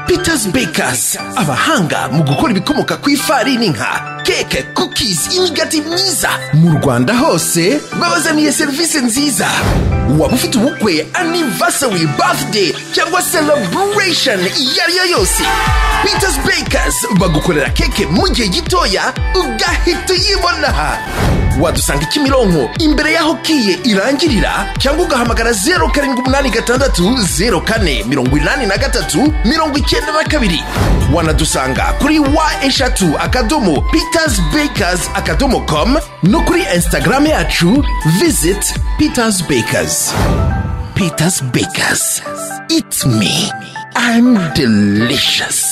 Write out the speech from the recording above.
Peters Bakers abahanga mu gukora ibikomoka ku ifarini nka keke cookies imigati myiza mu Rwanda hose babazaniye serivisi nziza waba ufite ubukwe anniversary birthday cyangwa celebration iyo ari yo yose Peters Bakers bagukorera keke mu gihe gitoya ugahita uyibona aha wadusanga kimironko imbere y'aho kiye irangirira cyangwa ugahamagara zeru karindwi umunani gatandatu zeru kane mirongo inani na gatatu mirongo icyenda na kabiri wanadusanga kuri wa eshatu akadomo peters bakers akadomo com no kuri instagram yacu visit peters bakers peters bakers it's me i'm delicious